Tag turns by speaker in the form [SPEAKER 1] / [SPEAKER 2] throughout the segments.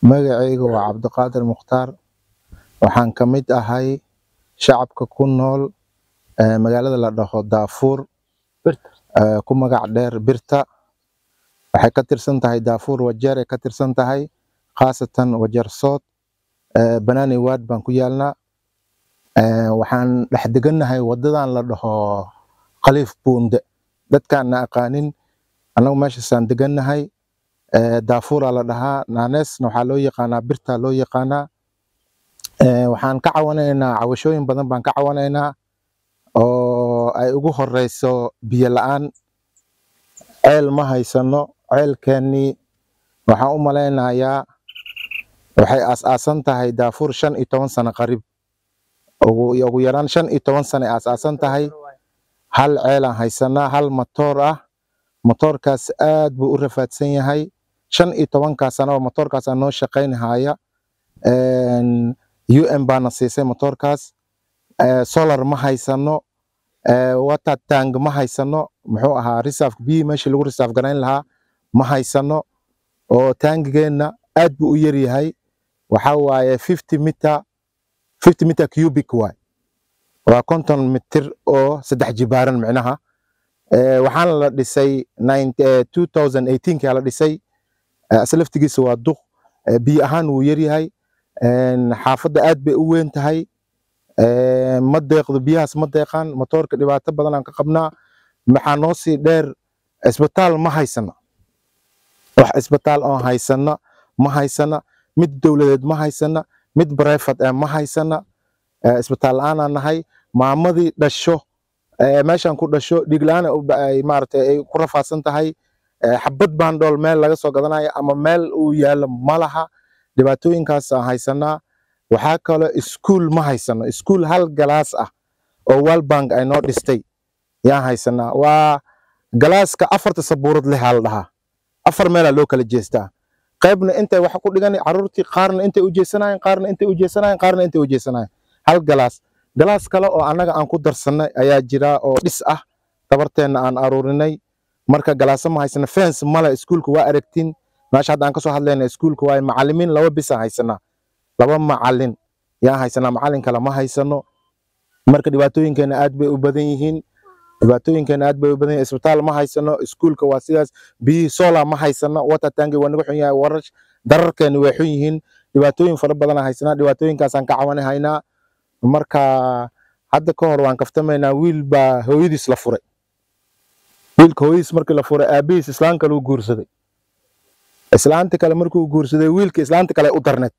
[SPEAKER 1] magacayga waa cabdiqaadir mukhtaar waxaan ka mid ahay shacabka ku nool eh, magaalada la dhaho daafuur eh, ku magac dheer birta waxay ka tirsan tahay daafuur wajeer ay ka tirsan tahay khaasatan wajeer sood eh, banaani waad baan ku yaalnaa Eh, waxaan dhex degannahay wadadan la dhaho khaliif buunde dadkaan na aqaanin annagu meeshaasaan degannahay Eh, daafuuraa la dhahaa naaneesna waxaa loo yaqaanaa birtaa loo yaqaanaa Eh, waxaan ka cawanaynaa cawashooyin badan baan ka cawanaynaa oo ay ugu horeyso biyo la'aan ceel ma haysano ceelkeennii waxaan u malaynayaa waxay aas-aasan tahay daafuur shan iyo toban sano qarib ugu ugu yaraan shan iyo toban sano ay aas-aasan tahay hal ceelaan haysanaa hal matoor ah matoorkaas aad buu u rafaadsan yahay shan iyo tobankaa sanaba matoorkaasaa noo shaqaynhaya un baana siisay matoorkaas Eh, solar ma haysano eh, water tank ma haysano muxuu ahaa reserve biyihii meeshii lagu reserve garayn lahaa ma haysano oo taangigeenna aad buu u yar yahay waxaa waaye 50 meter 50 meter cubic waay waa konton mitir oo saddex jibaaran micnaha Eh, waxaana la dhisay 9 eh, 2018 kaa la dhisay Eh, asla laftigiisa waa duq Eh, biyo ahaan wuu yar yahay En, xaafadda aad bay u weyn tahay Eh, ma deeqdo biyahaas ma deeqaan matoorka dhibaato badan aan ka qabnaa maxaa noo sii dheer isbitaal ma haysana wax isbitaal oon haysana ma haysana mid dowladeed ma haysana mid brevat eh ma haysana Eh, isbitaal la-aanaan nahay maamadii dhasho eh, meeshaan ku dhasho dhiig la-aan ay u ba- ay maaragtay ay ku rafaadsan tahay Eh, xabad baan dhool meel laga soo gadanaya ama meel uu yaallo ma laha dhibaatooyinkaasaan haysanaa waxaa kaloo iskuul ma haysano iskuul hal galaas ah oo world bank ay noo dhistay yaan haysanaa waa galaaska afarta sabuurad leh aa la dhahaa afar meelaa loo kala jeestaa qaybna intay wax ku dhigan caruurtii qaarna intay u jeesanayen qaarna intay u jeesanayen qaarna intay u jeesanayen hal galaas galaas kale oo annaga aan ku darsanay ayaa jira oo dhis ah tabarteenna aan aruurinay marka galaasa ma haysana fence male iskuulka waa aragtiin meesha hadda aan kasoo hadlayna iskuulka waaye macalimiin laba bisa haysanaa laba macalin yaan haysanaa macalin kale ma haysano marka dhibaatooyinkeena aad bay u badan yihiin dhibaatooyinkeena aad bay u badan yihiin isbitaal ma haysano iskuulka waa sidaas biyihii solar ma haysano water tanki waa naga xun yahay warar dararkeena way xun yihiin dhibaatooyin fara badan aan haysanaa dhibaatooyinkaasaan ka cawani haynaa marka hadda ka hor waan kaftamaynaa wiil baa hooyadiis la furay wiilka hooyadiis markii la furay aabihiis islaan kale u guursaday islaanta kale markuu guursaday wiilka islaanta kale u darneed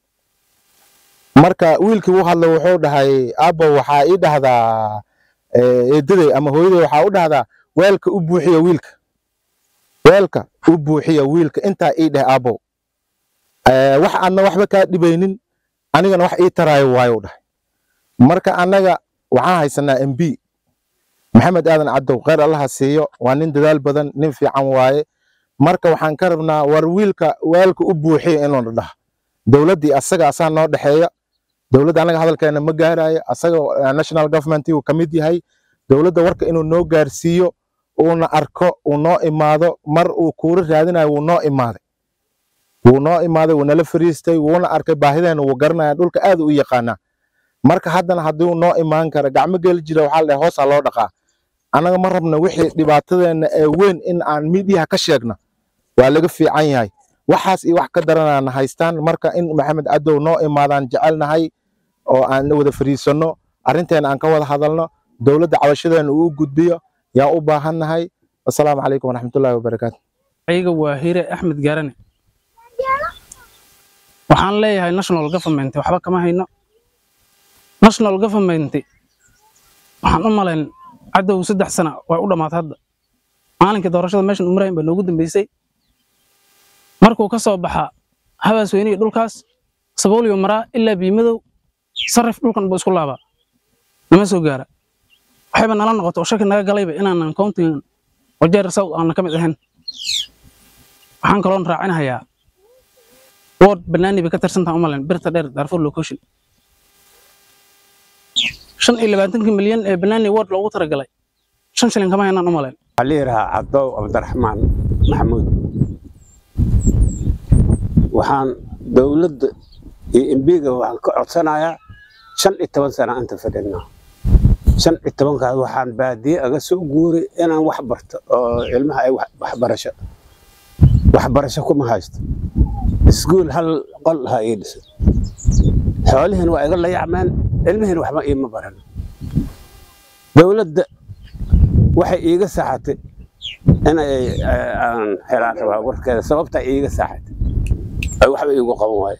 [SPEAKER 1] marka wiilkii u hadla wuxuu dhahay abo waxaa ii dhahdaa eh, eedaday ama hooyaday waxaa u dhahdaa weelka u buuxiya wiilka weelka u buuxiya wiilka intaa ii dheh abo Eh, wax adna waxba kaa dhibaynin anigana wax ii taraayo waayo dhahay marka annaga waxaan haysanaa mb maxamed aadan cadow kheyr allaha siiyo waa nin dadaal badan nin fiican waaye marka waxaan ka rabnaa war wiilka weelka u buuxiya inuu dhaha dowladdii asaga asaa noo dhexeeya dowladda annaga hadalkeena ma gaarayo asaga eh, national government uu ka mid yahay dowladda warka inuu noo gaarsiiyo uuna arko uu noo imaado mar uu kuura raadinayo wuu noo imaaday wuu noo imaaday wuu nala fariistay wuuna arkay baahideena wuu garanaya dhulka aad u yaqaanaa marka haddana hadduu noo imaan kara gacmo geli jira waxaa la dhahay hoosaa loo dhaqaa annaga ma rabna wixii dhibaatadeena ee weyn in aan midiyaha ka sheegno waa laga fiican yahay waxaas iyo wax ka daranana haystaan marka in maxamed cadow noo imaadaan jecelnahay oo aan wada fariisanno arrinteena aan ka wada hadalno dowladda cabashadeena uu u gudbiyo yaa u baahannahay wasalaamu calaykum waraxmatullaahi wabarakaatu
[SPEAKER 2] ayaga waa hire axmed gaarane waxaan leeyahay national government waxba kama hayno national government waxaan u malayn cadow saddex sana way u dhammaatay hadda maalinkii doorashada meeshan umarahin baa noogu dambeysay markuu ka soo baxa habaas weyniga dhulkaas sabooliyo maraa ilaa biimadow sarif dhulkan buu isku laabaa nama soo gaara waxayba nala noqoto oo shaki naga galayba inaanan countigan wajeer south aanan ka mid ahayn waxaan kaloon raacinahayaa ward banaani bay ka tirsantaha umalayn birta dheer darfur location shan iyo labaatankii milyan ee banaani ward loogu talagalay shan shilin kama haynaan umalayn
[SPEAKER 3] waxaa la yidhahaa cabdow cabdiraxmaan maxamuud waxaan dowladda iyo embiga waxaan ka codsanayaa shan iyo toban sana inta fadhinaa shan iyo tobankaas waxaan baadiye aga soo guuray inaan wax barto oo ilmaha ay wax- waxbarasho waxbarasho kuma haysto iskuul hal qol ha ii dhisan xoolihiin waa iga layacmeen ilmihiin waxba iima baran dowladda waxay iiga saaxatay inay eh, aan helaan rabaa warkeeda sababta iiga saaxatay ay waxba iigu qaban waaye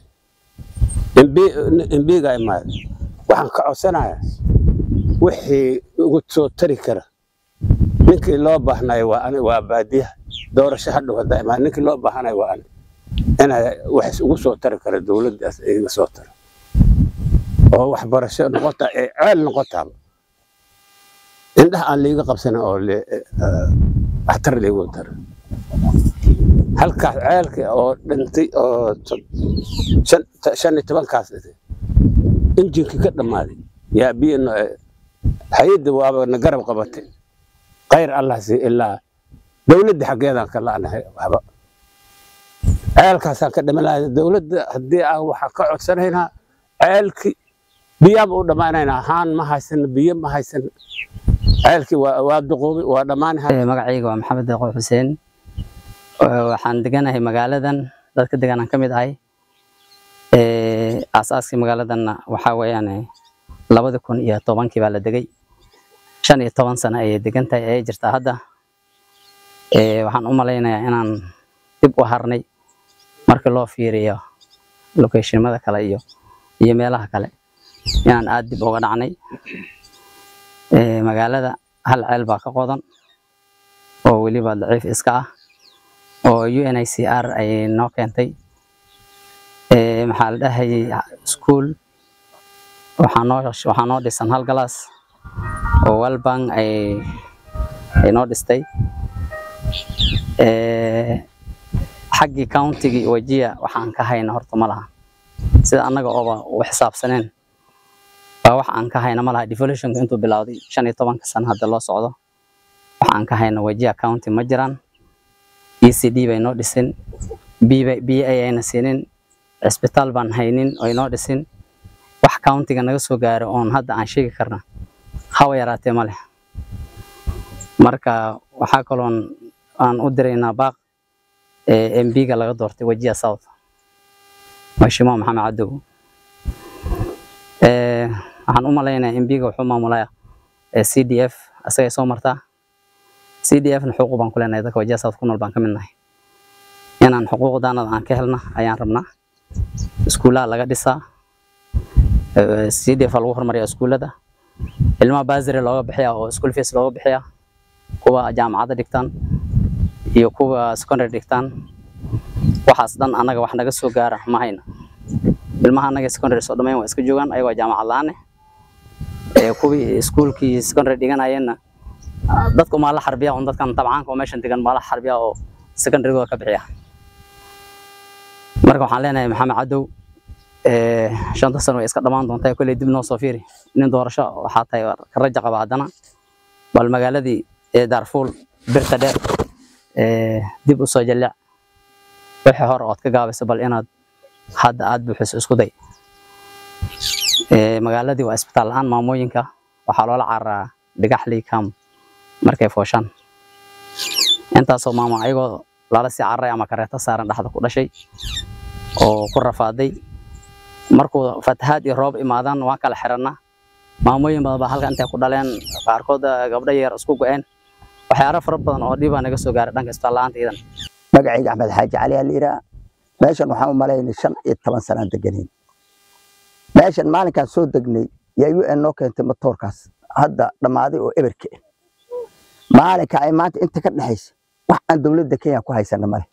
[SPEAKER 3] embiga imaada waxaan ka codsanayaa wixii igu soo tari kara ninkii loo baahnayo waa ani waa baadiyaha doorasho hadhow haddaa imaada ninkii loo baahanayo waa ani inay wax ugu soo tari kara dowladdaas iga soo tara oo waxbarasho noqota ee ceel noqotaaba indhaha aan liiga qabsanin oo le- eh, waxtar liigu tara halkaas ceelka oo dhintay oo to- shan shan iyo tobankaas dhintay injinkii ka dhammaaday yaa biyo no- eh, hay-adda waaba na garab qabatay khayr allah sii ilaa dowladda xaggeedaan ka la'nahay waxba ceelkaasaan ka dhiman lahay dowladda haddii aan waxaa ka codsanaynaa ceelkii biyaaba u dhammaanaynaa haan ma haysano biyo ma haysano ceelkii waa waa duqoobay waa dhammaanahay
[SPEAKER 4] Eh, magacayga waa maxamed deeqo xuseen Eh, waxaan deganahay magaaladan dadka deganaan ka mid ahay Eh, aasaaskii magaaladanna waxaa weeyaan eh, labadi kun iyo tobankii baa la degay shan iyo toban sano ayay degan tahay ayay jirtaa hadda Eh, waxaan u malaynayaa inaan dib u harnay markii loo fiiriyo locationmada kale iyo iyo meelaha kale inaan aad dib uga dhacnay Eh, magaalada hal ceel baa ka qodan oo weliba daciif iska ah oo UNICR ay noo keentay Eh, maxaa la dhahayay school waxaa noo waxaa noo dhisan hal galaas oo Walbank ay ay noo dhistay Eh, xaggii countigii wajiya waxaan ka hayna horta ma laha sida annaga ooba u xisaabsaneen baa wax aan ka hayna ma laha devolutionka intuu bilowday shan iyo tobanka sano hadda loo socdo wax aan ka hayna wajiya county ma jiraan ECD bay noo dhisin biyo biyo ayayna siinin cisbitaal baan haynin oo inoo dhisin wax countiga naga soo gaaro oon hadda aan sheegi karna hawa yaraatee ma leh marka waxaa kaloon aan u diraynaa baaq ee MB-ga laga doortay wajiya south mheshimiwa maxamed cadow Eh, waxaan u malaynayaa MB-ga wuxuu maamulaya eh, CDF asagay soo martaa CDF-na xuquuq baan ku leenahay dadka wajiya south ku nool baan ka mid nahay inaan xuquuqdaanada aan ka helna ayaan rabnaa iskuulaha laga dhisaa Eh, CDF aa lagu hormariyaa iskuulada ilmaha basary looga bixiyaa oo school fees looga bixiyaa kuwa jaamacadda dhigtaan iyo kuwa secondary dhigtaan waxaas dhan annaga wax naga soo gaara ma hayna ilmaha annaga secondary soo dhammayn waa iska joogaan ayagoo jaamacad la-aan eh kuwii iskuulkii secondary dhiganayeenna dadka umaa la xarbiya un dadkan tabcaanka oo meeshan degan maa la xarbiya oo secondarygooda ka bixiya marka waxaan leenahay maxamed cadow eh, shanta sano way iska dhammaan doontaa kolley dib noo soo fiiri nin doorasho waxaa tahay ka raja qaba haddana bal magaaladii ee daarfuul birta dheer eh, dib u soo jallic wixii hore ood ka gaabayso bal inaad hadda aad buuxiso isku day Eh, magaaladii waa isbitaal la-aan maamooyinka waxaa loola cararaa dhigaxlii kam markay fooshaan intaasoo maamo ayagoo lala sii cararay ama kareeto saaran dhexda ku dhashay oo ku rafaaday markuu fatahaad iyo roob imaadaan waan kala xirannaa maamooyin badan baa halka intay ku dhaleen qaarkood eh, gabdho yar isku go-een waxyaalo fara badan oo dhibaa naga soo gaaray dhanka isbitaal la-aanta iidan
[SPEAKER 5] magacayga axmed xaaji cali aa la yidhaha meeshan waxaan u malaynay shan iyo toban sanaan deganayn meeshan maalinkaan soo degnay yaa u n noo keentay matoorkaas hadda dhammaaday oo eberka ah maalinka ay maanta inta ka dhexaysa wax aan dowladda kenya ku haysana male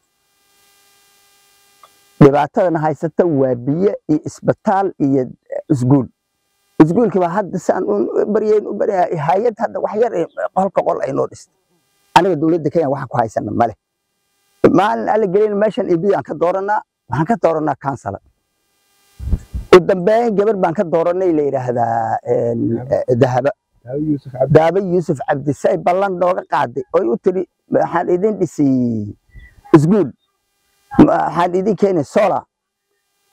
[SPEAKER 5] dhibaatadana haysata waa biyo iyo isbitaal iyo isguul isguulkii baa hadda saan u baryayn u baryahay hay-ad hadda wax yar ee qolka qol ay noo dhistay aniga dowladda kenya waxaan ku haysana male maalin alla gelin meeshan ibi aan ka dooranaa waxaan ka dooranaa kansala u dambeyn gabar baan ka dooranay la yidhaahdaa een, eh, dahaba daaba yuusuf cabdisay ballan nooga qaaday oy u tiri waxaan idin dhisi isguul waxaan idin keenay sola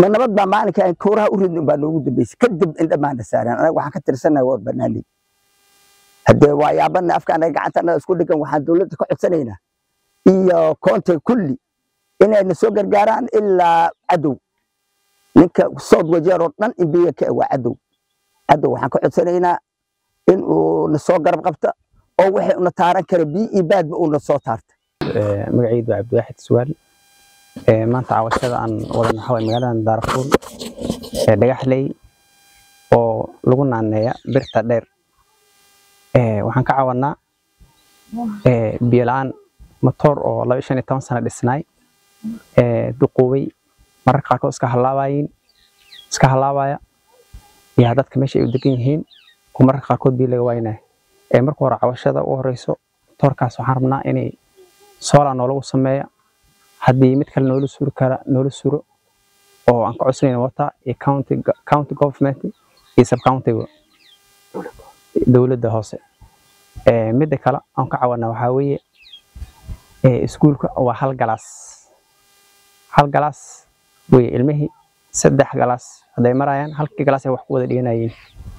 [SPEAKER 5] ma nabad baa maalinka aan kooraha u ridno baa noogu dambeysay kadib indhamaana saareen anaga waxaan ka tirsanahay waa banaanley haddee waa yaabana afka anaga gacanta anaga isku dhigan waxaan dowladda ka codsanaynaa iyo koonta kulli inayna soo gargaaraan ilaa cadow ninka sood wajeer oo dhan imbiga ka waa cadow cadow waxaan ka codsanaynaa in uu na soo garab qabta oo wixii una taaran kara biyo iyo baadba uuna soo taarta
[SPEAKER 6] magacaydu waa cabdiwaaxid suwaal maanta cawashada aan wadan waxaa waye magaalada daarfuul ee dhagaxley oo lagu naaneeya birta dheer waxaan ka cawanaa biyo la-aan matoor oo laba iyo shan iyo toban sano dhisnaay duquubay mararka qaarkood iska halaabayiin iska halaabaya yaa dadka meesha ay u degan yihiin oo mararka qaarkood biyo laga waaynayo marka hore cawashada u horeyso matoorkaas waxaan rabnaa inay solar noolagu sameeya haddii mid kale noola suri kara noola suro oo aan ka codsanayna wata iyo county county government iyo sub countyga dowladda hoose midda kale aan ka cawana waxaa weeye iskuulka waa hal galaas hal galaas weye ilmihii saddex galaas hadday marayaan halkii galaas ay wax ku wada dhiganayeen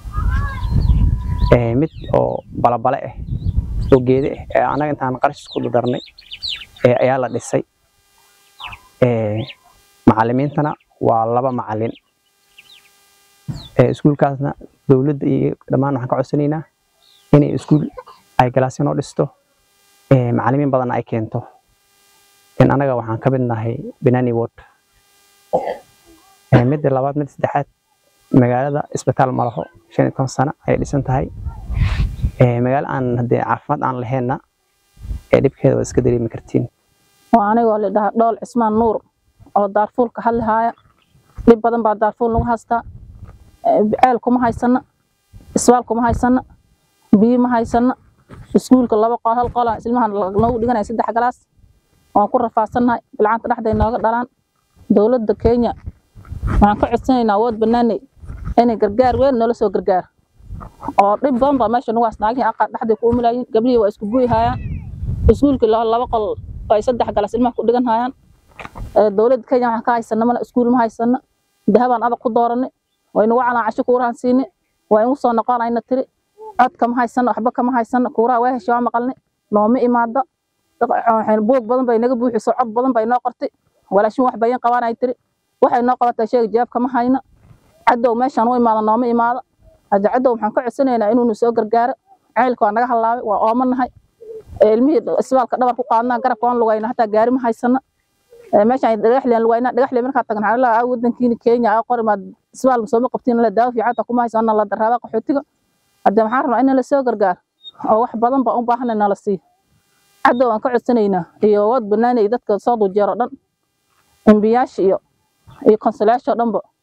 [SPEAKER 6] mid oo balabale ah oo geede ah ee anaga intaan qarash isku darnay ayaa la dhisay macalimiintana waa laba macalin iskuulkaasna dowladda iyo dhammaan waxaan ka codsanaynaa inay iskuul ay galaasyo noo dhisto macalimiin badanna ay keento in anaga waxaan ka mid nahay binani ward midda labaad midda saddexaad magaalada isbitaal malaho shan iyo toban sano ayay dhisan tahay magaalo aan haddee caafimaad aan laheenna ee dhibkeeda waa iska dareemi kartiin
[SPEAKER 7] waa anigoo la dhahaa dhool cismaan nuur oo daarfuul ka hadlihaaya dhib badan baa daarfuul nagu haystaa ceel kuma haysana isbaal kuma haysana biyo ma haysana iskuulka laba qol hal qola ilmahan noogu dhiganaya saddex galaas waan ku rafaadsannahay bilcanta dhexday nooga dhalaan dowladda kenya waxaan ka codsanaynaa awood banaaney inay gargaar weyn noola soo gargaar oo dhib badan baa meesha nagu hasnaagihii aqaar dhexday ku umilayiin gablihii waa isku guyi haayaan iskuulkii laba qol ay saddex galas ilmaha ku dhigan hayaan dowladda kenya waxaan ka haysana male iskuul ma haysana dahabaan adag ku dooranay way nagu calaan casho kuurahan siinay waa igu soo noqonayna tiri codka ma haysana waxba kama haysana kuuraha waa heshay waa maqalnay nooma imaada buug badan bay naga buuxiso cod badan bay noo qortay walaashin wax bayan qabanay tiri waxay noo qabatay sheega jawaab kama hayna cadow meeshaan u imaada nooma imaada hadda cadow waxaan ka codsanaynaa inuunu soo gargaaro ceylka waa naga halaabay waa ooma nahay ilmihii isbaalka dhabar ku qaadnaa garabka waan lugayna hataa gaari ma haysana meeshaan dhagaxleen lugaynaa dhagaxle markaa tagna waxaa laa wadankiina kenya aa qori maad isbaal sooma qabtiin la daawo fiican taa kuma haysana la daraaba qaxootiga hadda waxaan rabnaa in la soo gargaar oo wax badan baa u baahan nala siiyo cadow aan ka codsanaynaa iyo wad banaanay dadka soo dujeero dhan embiyaasha iyo iyo konsulayaasha dhanba